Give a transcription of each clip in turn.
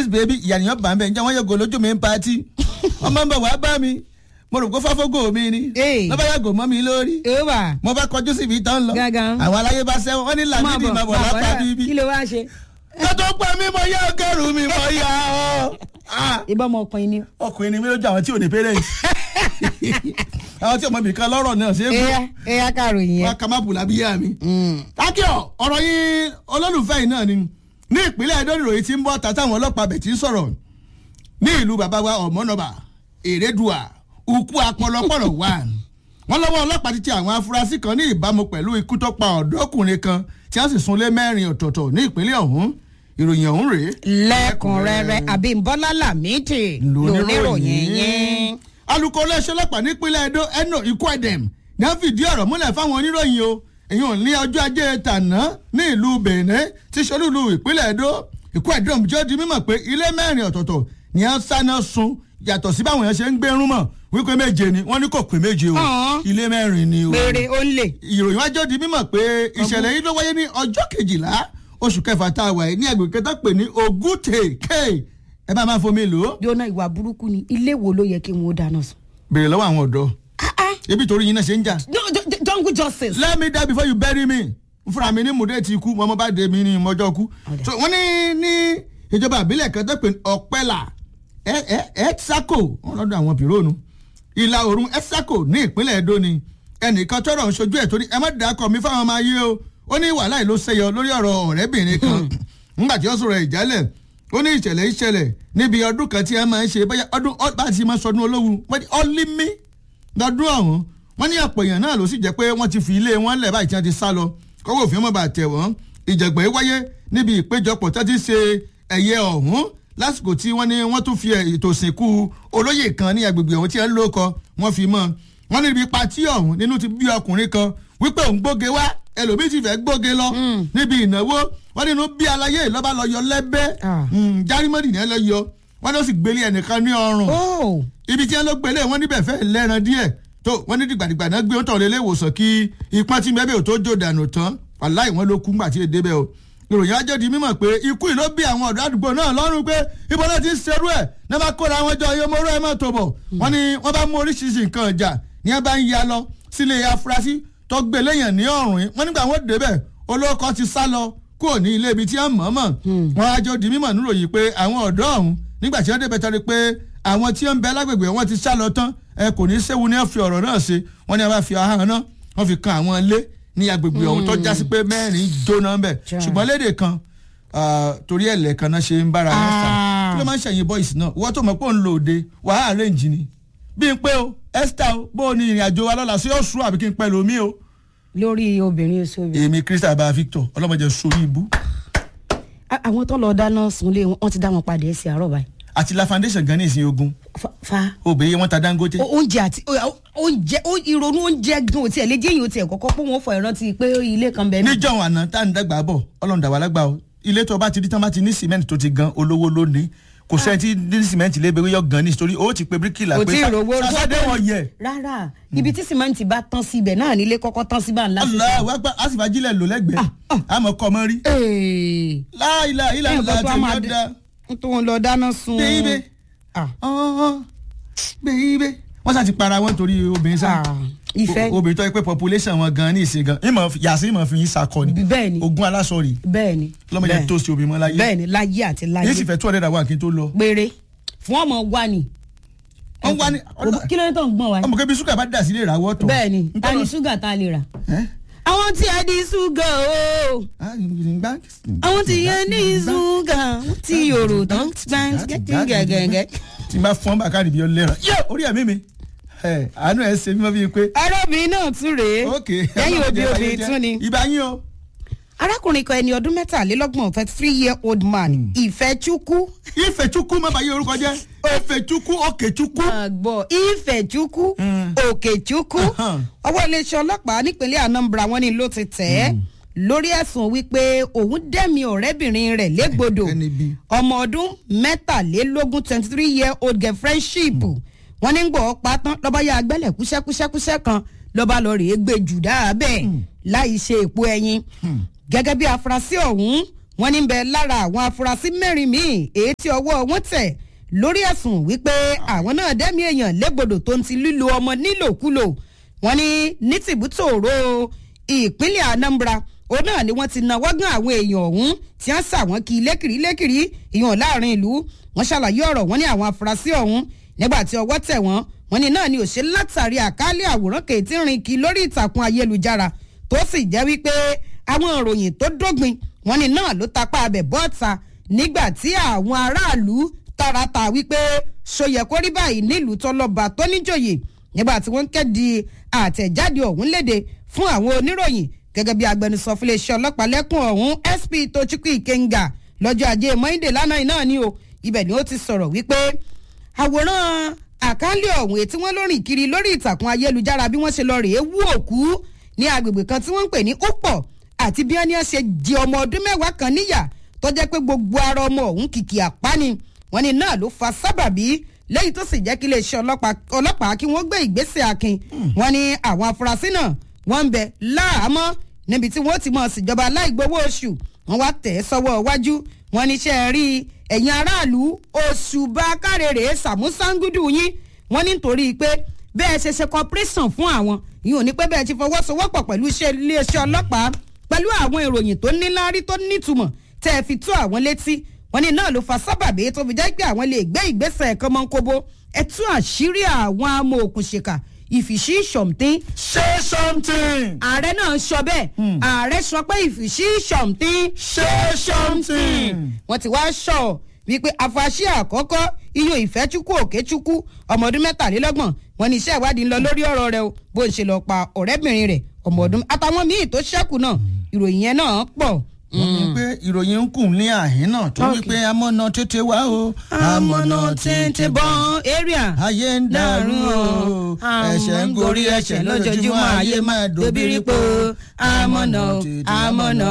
this baby ìyànìyàn bá ń bẹ̀ ǹjẹ́ wọ́n yóò gò lójú mi ń patí ọmọ ń bọ̀ wá bá mi mo rò pé fáfógò mi ni Ee. lọ́ba yàgò mọ́ mi lórí ó wà mo bá kọjú síbi tán lọ Gángan. àwọn aláyé bá sẹ́wọ̀n wọ́n ní làmídìí máa bọ̀ lápá kí bíbí ló wá ṣe ká tó pa mí mo yá ọgọ́rùn mi mo yá ọ. Ah, ìbọn ọmọ ọkùnrin ni. ọkùnrin ni mí lójú àwọn tí ò ní parents àwọn tí ọmọ mi kan lọ́rọ̀ náà ṣe é gbọ́ ẹyà ẹyà kàròyìn wọn yẹn. kà má bù lábíyá mi. akíọ̀ ọ̀rọ̀ yín olólùfẹ́ yìí náà ni ní ìpínlẹ̀ Ẹdó nìròyìn tí ń bọ́ tàtà àwọn ọlọ́pàá bẹ̀ tí ń sọ̀rọ̀ ní ìlú bàbá wa ọ̀mọ́nọ́bà èrèdùà ukú apọlọpọlọ wà. wọ́n lọ́wọ́ ọlọ́pàá ti ti àwọn afurasí kan ní ìbámu pẹ̀lú ikú tó pa ọ̀dọ́kùnrin kan tí wọ́n sì súnlé mẹ́rin ọ̀tọ̀ọ̀tọ̀ ní ìpínlẹ̀ ọ̀hún ìròyìn ọ̀hún rèé lẹ́kùnrẹ́rẹ́ àbímbọ́lá làmìtì lóníròyìn yẹn. alukó iléeṣẹ́ ọlọ́pàá nípínlẹ̀ Ẹdó Eno Ikwedem ní wọ́n fìdí ọ̀rọ̀ múlẹ̀ fáwọn oníròyìn o èyí ò ní ọjọ́ ajé tàná ní ìlú Benin tí sọ́lúlù ìpínlẹ̀ Ẹdó Ikwedem jẹ́ di mímọ̀ pé ilé mẹ́rin ọ̀tọ̀ọ̀tọ̀ ni wọ́n sáná sun yàtọ̀ sí báwọn yẹn ṣe ń gbérún mọ̀ wípé méje ni wọ́n ní kò pé méje o Ọ̀hún. ilé mẹ́rin ni o péré ó ń lè. ìròyìn wájú di mímọ̀ pé ìṣẹ̀lẹ̀ yìí ló wáyé ní ọjọ́ kejìlá oṣù kẹfà tá a wà yìí ní agbègbè tó pè ní Ogute K ẹ bá máa fomi lò ó jóná ìwà burúkú ni ilé wo ló yẹ kí wọn ó dáná sùn. béèrè lọ́wọ́ àwọn ọ̀dọ́ ebi torí yín náà ṣe ń jà. No, ju- ju- jungle justice. let me die before you bury me fúnra mi ní mùdé ti kú mọ́mọ́ bá dé mi ní mọ́jọ́ kú. Ọ̀dà. so wọ́n ní ní ìjọba àbílẹ̀ kan tó pè ní ọ̀pẹ́là ẹ́tsákò wọn lọ́dọ̀ àwọn pìrónù ìlà oòrùn ẹ́tsákò ní ìpínlẹ̀ Ẹdó ni ẹnìkan tọrọ ń ṣojú ẹ̀ torí ẹ má dàkọ̀ mi fáwọn ọmọ ayé o ó ní wàhálà yìí ló ṣẹyọ lórí ọ̀rọ̀ ọ̀rẹ́bìnrin kan nígbà tí ó sọ̀rọ̀ ìjálẹ̀ ó ní ìṣẹ̀lẹ̀ ìṣẹ̀lẹ̀ níbi ọdún kan tí ẹ máa ń ṣe bóyá ọdún ọ- bá ti máa sọdún olówó wọ́n ní ọlímí lọ́dún ọ̀hún wọ́n ní ọ̀pọ̀ èèyàn náà ló sì jẹ́ pé wọ́n ti fi ilé wọn lẹ̀ báyìí tí wọ́n ti sá lọ kọ́wọ́ òfin mọ́ bá tẹ̀ wọ́n ìjàgbọ̀n yìí wáyé níbi ìpéjọpọ̀ tó ti ṣe ẹ̀yẹ ọ̀hún lásìkò tí wọ́n ní wọ́n tún fi ètò ìsìnkú olóyè kan ní agbègbè ọ̀hún tí wọ́n ló kọ wọ́n fi mọ́ wọ́n ní ibi patí ọ̀hún nínú ti bí ọkùnrin kan wípé òun gbóge wá ẹlòmíì ti fẹ́ gbóge lọ níbi ìnáwó wọ́n nínú bí aláyé ìlọ́ba lọ yọ lẹ́bẹ́ Ah. járímọ́dì ní ẹ lọ yọ wọ́n ló sì gbélé ẹnìkan ní ọrùn ó ibi tí wọn ló gbélé wọn níbẹ̀ fẹ́ lẹ́ran díẹ̀ tó wọn ní dìgbàdìgbà náà gbé wọn tọ̀ lé ìwòsàn kí ipá tí mẹ́bẹ̀ ò tó jò dànù tán wàláì wọn ló kú ńgbà tí èdè bẹ́ẹ̀ o ìròyìn ajọ́ di mímọ̀ pé ikú yìí ló bí àwọn ọ̀dọ́ àdúgbò náà lọ́rùn pé ibo náà ti ń serú ẹ̀ náà bá kóra wọn jọ iye mọ́rọ́ ẹ̀ mọ́ tó bọ̀ wọ́n ní wọ́n bá mú oríṣiríṣi nǹkan ọjà ní wọ́n bá ń ya lọ sílé afurasí tó gbé léèyàn ní ọ̀rùn yìí wọ́n nígbà wọn débẹ̀ olóko ti sá lọ kúrò ní ilé ibi tí wọ́n mọ̀ mọ̀ wọ́n ajọ́ di mímọ̀ níròyìn pé àwọn ọ̀dọ́ ọ̀hún nígbà tí wọ́n débẹ̀ tọ́ni pé àwọn tí wọ́n ń bẹ lágbègbè wọn ti sá lọ tán ẹ kò ní í séwu ní wọ́n fi ọ̀rọ̀ náà ṣe wọ́n ní wọ́n bá fi ahọ́n náà wọ́n fi kan àwọn ilé ní agbègbè ọ̀hún tó já sí pé mẹ́rin jóná ń bẹ̀ Jaa. ṣùgbọ́n léde kan ah, torí ẹ̀lẹ́ kan náà ṣe ń bára wọn fà Ah. kí ló máa ń ṣẹ̀yìn boys náà wọ́n tó mọ̀ pé òun lò òde wàá arrange ni bí n pé o Esther o bó o ní ìrìn àjò wa lọ́la sí yóò sùn àbí kí n pẹ́ lómi o lórí obìnrin oṣù obìnrin. èmi Crystal bá Victor ọlọ́mọdé sórí ibú A- àwọn tó lọ dáná sunlé wọn wọn ti dá wọn padà ẹsẹ àárọ̀ báyìí. àti la foundation gan ní ìsìn ogun Fa- fa obìnrin wọn ta Dangote o- oúnjẹ àti o- oúnjẹ o- ìrònú oúnjẹ gan ò tiẹ̀ lè jẹ́ èyàn ò tiẹ̀ kọ́kọ́ pé wọ́n fọ ìrántí pé ilé kan bẹ́ẹ̀ ní. níjọ́ àná tá à ń dàgbà bọ̀ ọlọ́run dàgbà lágbà o ilé tó bá ti rí tán bá ti ní cement tó ti gan olówó lónìí kò sẹ́ni tí ní cement lé bẹ́ẹ̀ yọ gan ní nítorí ó ti pe bíríkìlà kò pé tí ì rówó sàṣàdé wọn yẹ rárá ibi tí sìmẹ́ǹtì bá tán síbẹ̀ náà nílé kọ́kọ́ tán síbà ńlá. Allahu Akbar a sì fàájílẹ̀ lò lẹ́gbẹ̀ẹ́ àmọ́ kọ́ mọ́ rí Ee. láìla ìlà ẹ̀ ìlà nǹkan tó a tí máa ó dé da tó ń lọ dáná sun. bẹ́ẹ̀bẹ́ Ah. bẹ́ẹ̀bẹ́ wọ́n sá ti para wọn torí obìnrin sá Ah, ìfẹ́. O- obìnrin tó yẹ pé population wọn gan ní ìsìn gan ìmọ̀ yàtí ìmọ̀ fi yín sakọ ni bẹ́ẹ̀ ni ogun aláṣọ rè bẹ́ẹ̀ ni lọ́mọdé bẹ́ẹ̀. tó ṣe obìnrin mọ́ láyé bẹ́ẹ̀ ni láyé àti láyé yìí sì fẹ́ two hundred and one kí n tó lọ. péré fún ọmọ wa ni. wọ́n wá ní kí ló dé tó ń gbọ́n wa. ọmọ kẹbi ṣúgà bá dà sílé ìràwọ̀ tọ̀. bẹ́ẹ̀ ni N ta ni tọ́lọ- ṣúgà tá a lè rà. Ẹ́? àwọn tí a di ṣúgà o Ah, gbá- àwọn tí yẹn ní ṣúgà tí yòrò tán gẹ́gẹ́gẹ́. tí n bá fọ́n bá káàdì bí ó lẹ́ràn yẹ orí ẹ̀mí mi Ẹ, àánú ẹ̀ ṣe mímọ́ bíi pé. arábìnrin náà tún rèé ok lẹ́yìn òbí obìnrin tún ni. ibà yín o. arákùnrin kan ẹni ọdún mẹ́tàlélọ́gbọ̀n thirty three year old man ìfẹ́chukwu Ifechukwu má bàa yí orúkọ jẹ́ Ifechukwu Okechukwu. àgbọ̀ ìfẹ́chukwu Mm. òkèchukwu Ahan. ọwọ́ iléeṣẹ́ ọlọ́pàá nípínlẹ̀ Anambra wọn ni ló ti tẹ̀ ẹ́ lórí ẹ̀sùn wípé òun dẹ́mi ọ̀rẹ́bìnrin rẹ̀ légbodò Ẹni bí. ọmọ ọdún mẹ́tàlélógún twenty three year old girl friendship wọn ní gbọ́ pátán lọ́ba yá agbẹ́lẹ̀ kúṣẹ́kúṣẹ́kúṣẹ́ kan lọ́ba lọ rèé gbé jù dáa bẹ́ẹ̀ láì ṣe èpo ẹyin gẹ́gẹ́ bí afurasí ọ̀hún wọ́n ní bẹ lára àwọn afurasí mẹ́rin míì èyí tí ọwọ́ wọn tẹ̀ lórí ẹ̀sùn wípé àwọn náà dẹ́mi èèyàn légbodò tó ń ti lílo ọmọ nílòkulò wọ́n ní ní tìbútòrò ìpínlẹ̀ anambra òun náà ni wọ́n ti náwó gan àwọn èèyàn ọ̀hún tí wọ́n sà wọ́n kí lékiri lékiri ìyàn láàrin ìlú wọ́n ṣàlàyé ọ̀rọ̀ wọ́n ní àwọn afurasí ọ̀hún nígbà tí ọwọ́ tẹ̀ wọ́n wọ́n ní náà ni òṣè látàrí àkálẹ̀ àwòrán kèétí rìn kí lórí ìtàkùn ayélujára tó sì jẹ́ wípé àwọn ìròyìn tó dógbin wọ́n ní náà ló tapá abẹ bọ́ọ̀ta nígbà tí àwọn aráàlú tààràtà wípé ṣòyẹ kó rí báyìí nílùú tọlọba tó níjòyè nígbà tí wọ́n ń kéde àtẹ̀jáde ọ̀hún léde fún àwọn oníròyìn gẹ́gẹ́ bí agbẹnusọ fún iléeṣẹ́ ọlọ́pàá lẹ́kùn ọ̀hún sp tochukwu ikenga lọ́jọ́ ajé monde lánàá náà ni o ibẹ̀ ni ó ti sọ̀rọ̀ wípé àwòrán àkálẹ̀ ọ̀hún ètí wọ́n lórìn kiri lórí ìtàkùn ayélujára bí wọ́n ṣe lọ rèé wú òkú ní agbègbè kan tí wọ́n ń pè ní upọ̀ àti bí wọ́n ní ṣe di ọmọ ọdún mẹ́wàá kan níyà tó jẹ́ pé gbogbo ara ọmọ ọ̀hún kìkì àpáni wọ́n ní náà ló fa sábàbí lẹ́yìn tó sì jẹ́ kí iléeṣẹ́ ọlọ́pàá kí wọ́n gbé ìgbésẹ̀ akin wọ́n ní àwọn afurasí náà wọ́n ń bẹ láàámọ́ níbi tí wọ́n ti mọ̀ síjọba aláìgbowó oṣù wọ́n wá tẹ̀ sọ́wọ́ iwájú wọ́n níṣẹ́ rí ẹ̀yin aráàlú oṣù bá kárèrè sàmúsángúdù yín wọ́n ní nítorí pé bẹ́ẹ̀ ṣe ṣe corporation fún àwọn yìí ò ní pé bẹ́ẹ̀ ti fọwọ́sowọ́pọ̀ pẹ̀lú iléeṣẹ́ ọlọ́pàá pẹ̀lú àwọn ìròyìn tó níláárí tó nítumọ̀ tẹ́ ẹ fi tó àwọn létí wọ́n ní náà ló fa sábàbí tó fi jẹ́ pé àwọn lè gbé ìgbésẹ̀ kan mọ́ kóbó ẹ tú àṣírí àwọn amòòkùnṣèkà ìfìṣí ṣọ̀mtín. ṣé something. ààrẹ náà sọ bẹ́ẹ̀ ààrẹ sọ pé ìfìṣí ṣọ̀mtín. ṣé something. wọ́n ti wá sọ wípé àfàṣì àkọ́kọ́ iyọ̀ ìfẹ́chukwu òkèchukwu ọmọ ọdún mẹ́tàlélọ́gbọ̀n wọn ní iṣẹ́ ìwádìí ń lọ lórí ọ̀rọ̀ rẹ o bó ń ṣe lọ pa ọ̀rẹ́bìnrin rẹ̀ ọmọ ọdún àtàwọn míì tó ṣẹ́kù náà ìròyìn yẹn náà pọ̀ wọ́n ní pé ìròyìn ń kùn ní àhín náà tó wí pé amọ̀nà tètè wá o amọ̀nà tètè bọ́n area ayé ń dàrú o ẹ̀ṣẹ̀ ń gorí ẹ̀ṣẹ̀ lójoojúmọ́ ayé máa dòbírí po amọ̀nà amọ̀nà.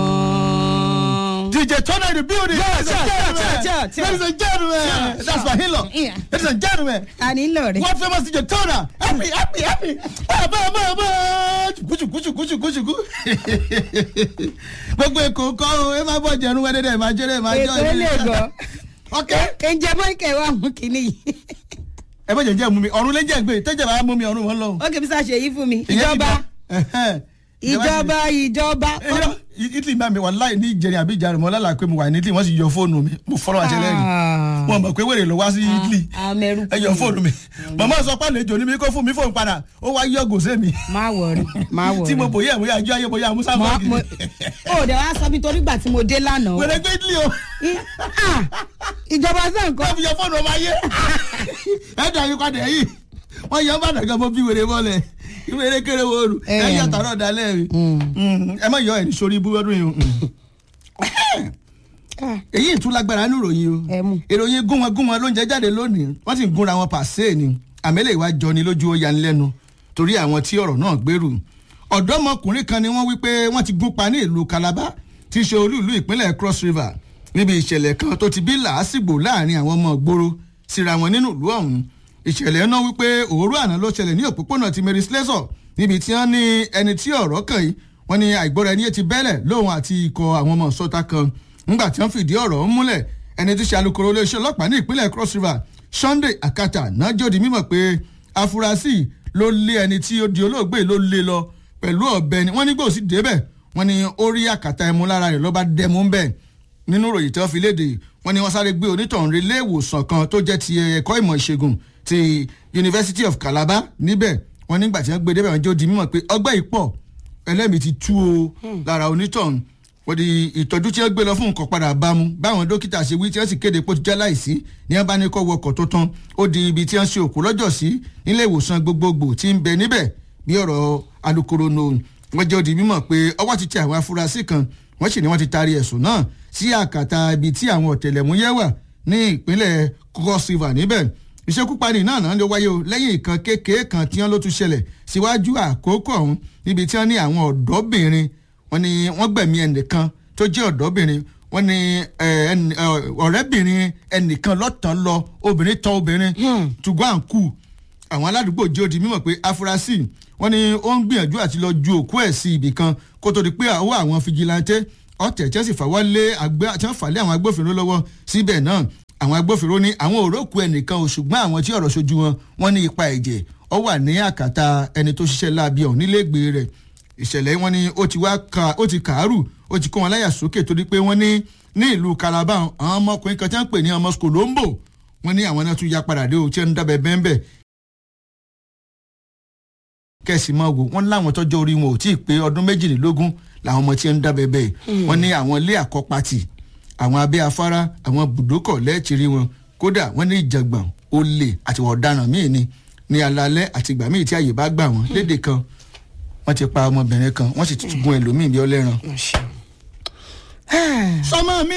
DJ Turner in the building. Yeah, ladies, and yeah, gentlemen. yeah, yeah, yeah. ladies and gentlemen. Yeah, That's my hilo. Yeah. Ladies and gentlemen. ta ni ń lọ rẹ. One famous DJ Turner. Happy, happy, happy. Ah, bá, bá, bá. Kùsù, kùsù, kùsù, kùsù, kù. Gbogbo èkó kọ́ o, ẹ máa bọ̀ jẹ̀rún wẹ́dẹ́dẹ́, máa jẹ́rẹ́, máa jọ́ ètò ilé gan. Ok. ǹjẹ́ mọ́ìkẹ́ wà mú kínní yìí. Ẹ bọ̀ jẹ̀jẹ̀ mú mi, ọ̀run lé jẹ̀ gbé, tẹ́jẹ̀ bá mú mi, ọ̀run wọn lọ. ó kì í sá ṣe yìí fún mi. Ìyẹn ti ìjọba dá. Ẹ̀hẹ́n. ìjọba ìjọba. Ẹ̀yọ́, Italy máa mi wà láì ní ìjẹrin àbí ìjàrin mọ́ lálàá pé mo wà ní Italy wọ́n sì yọ fóònù mi mo fọ́lọ́ àṣẹ lẹ́rìn Ah. wọn mọ̀ pé wèrè ló wá sí Italy amẹ́rù. ẹ yọ fóònù mi màmá sọ pé àlejò ní mi kó fún mi fóònù padà ó wá yọ gòsè mi má wọrí má wọrí. tí mo bòye àmúyẹ àjọ ayé bòye àmúsá mo bọ́ọ̀gì mo ó dẹ̀ wá sọ mi torí gbà tí mo dé lánàá. wèrè gbé Italy o I- ah, ìjọba sàn kó kọ́. fi yọ fóònù ọmọ ayé ẹ dà yín padà yìí wọ́n yọ bàtà kan mo bí wèrè bọ́ọ̀lẹ̀ ìwéré kéré wo olù ẹ Eh. yọ tààrọ̀ dalẹ̀ mi ẹ má yọ ẹ̀ ní sórí ibú ọdún yìí o. Ah, èyí ìtúlágbára ní ìròyìn o Ẹ mú. ìròyìn gúnwọn gúnwọn ló ń jẹ jáde lónìí wọ́n sì ń gúnra wọn pàṣẹ ni àmẹ́lẹ̀ ìwà jọni lójú ó yanilẹ́nu torí àwọn tí ọ̀rọ̀ náà gbèrú ọ̀dọ́mọkùnrin kan ni wọ́n wí pé wọ́n ti gún pa ní ìlú Calabar tí í ṣe olú ìlú ìpínlẹ̀ Cross River níbi ìṣẹ̀lẹ̀ kan tó ti bí làásìgbò láàrin àwọn ọmọ ìgboro síra wọn nínú ìlú ọ̀hún ìṣẹ̀lẹ̀ náà wípé òwúrọ̀ àná ló ṣẹlẹ̀ ní òpópónà ti Mary Slessor níbi tí wọ́n ní ẹni tí ọ̀rọ̀ kàn yìí wọ́n ní àìgbọ́ra ẹni ti bẹ́lẹ̀ lóhun àti ikọ̀ àwọn ọmọ sọ́ta kan nígbà tí wọ́n fìdí ọ̀rọ̀ ọ̀hún múlẹ̀ ẹni tí ṣe alukoro iléeṣẹ́ ọlọ́pàá ní ìpínlẹ̀ Cross River Sunday Akata náà jòdì mímọ̀ pé afurasí ló lé ẹni tí ó di olóògbé ló lé lọ pẹ̀lú ọ̀bẹ ni wọ́n ní gbòòsì débẹ̀ wọ́n ní ó rí àkàtà ẹmu lára rẹ̀ ló bá dẹmu ń bẹ̀ nínú ìròyìn tí wọ́n fi léde wọ́n ní wọ́n sáré gbé onítọ̀hún rí ilé ìwòsàn kan tó jẹ́ ti ẹ̀kọ́ ìmọ̀ ìṣègùn ti University of Calabar níbẹ̀ wọ́n nígbà tí wọ́n gbé débẹ̀ wọ́n jó di mímọ̀ pé ọgbẹ́ ìpọ̀ ẹlẹ́mìí ti tú o lára onítọ̀hún wọ́n di ìtọ́jú tí wọ́n gbé lọ fún nǹkan padà bámu báwọn dókítà ṣe wí tí wọ́n sì kéde pé ó ti jẹ́ láìsí ní wọ́n bá ní kó wọkọ̀ tó tán ó di ibi tí wọ́n ṣe òkú lọ́jọ́ sí nílé ìwòsàn gbogbogbò tí ń bẹ níbẹ̀ bí ọ̀rọ̀ alukoro nù wọ́n jẹ́ ó di mímọ̀ pé ọwọ́ ti tẹ àwọn afurasí kan wọ́n sì ní wọ́n ti taari ẹ̀sùn náà sí àkàtà ibi tí àwọn ọ̀tẹlẹ̀múyẹ́ wà ní ìpínlẹ̀ Cross River níbẹ̀ ìṣekúpani náà náà ló wáyé o lẹ́yìn ìkan kékeré kan tí wọ́n ló tún ṣẹlẹ̀ síwájú àkókò ọ̀hún níbi tí wọ́n ní àwọn ọ̀dọ́bìnrin wọ́n ní wọ́n gbẹ̀mí ẹnìkan tó jẹ́ ọ̀dọ́bìnrin wọ́n ní ẹ, ẹni- ẹ, ọ̀rẹ́bìnrin ẹnìkan lọ́tàn lọ obìnrin tọ́ obìnrin tùgbọ́n à ń kú àwọn aládùúgbò jẹ́ ó di mímọ̀ pé afurasí wọ́n ní ó ń gbìyànjú àti lọ ju òkú ẹ̀ sí ibì kan kó tó di pé àwọ̀ àwọn fijilantẹ́ ọ̀tẹ̀ tí wọ́n sì fàwọ́ lé àgbẹ̀ tí wọ́n fà lé àwọn agbófinró lọ́wọ́ síbẹ̀ náà àwọn agbófinró ní àwọn òrókù ẹnìkan ò ṣùgbọ́n àwọn tí ọ̀rọ̀ ṣojú wọn wọ́n ní ipa ẹ̀jẹ̀ ọ wà ní àkàtà ẹni tó ṣiṣẹ́ láabi ọ̀hún níléègbé rẹ̀ ìṣẹ̀lẹ̀ wọn ni ó ti wá ka ó ti kàárù ó ti kó wọn láyà sókè torí pé wọ́n ní ní ìlú Calabar àwọn ọmọkùnrin kan tí wọ́n pè ní ọmọ Skolombo wọ́n ní àwọn náà tún ya padà dé o tí wọ́n ń dábẹ́ bẹ́ẹ̀ bẹ́ẹ̀ kẹ̀sì mọ́ wò wọ́n láwọn tọ́jọ́ orí wọn ò tí ì pé ọdún méjìlélógún làwọn ọmọ tí ń dábẹ́ bẹ́ẹ̀ wọ́n ní àwọn ilé àkọ́pàtì àwọn abẹ́ afárá àwọn bùdókọ̀ lẹ́ẹ̀tìrí wọn kódà wọ́n ní ìjàngbọ̀n olè àti ọ̀daràn míì ni ní alalẹ́ àti ìgbà míì tí àyè bá gbà wọ́n léde kan wọ́n ti pa ọmọbìnrin kan wọ́n sì ti gun ẹlòmíì bí ọlẹ́ran. sọmọ mi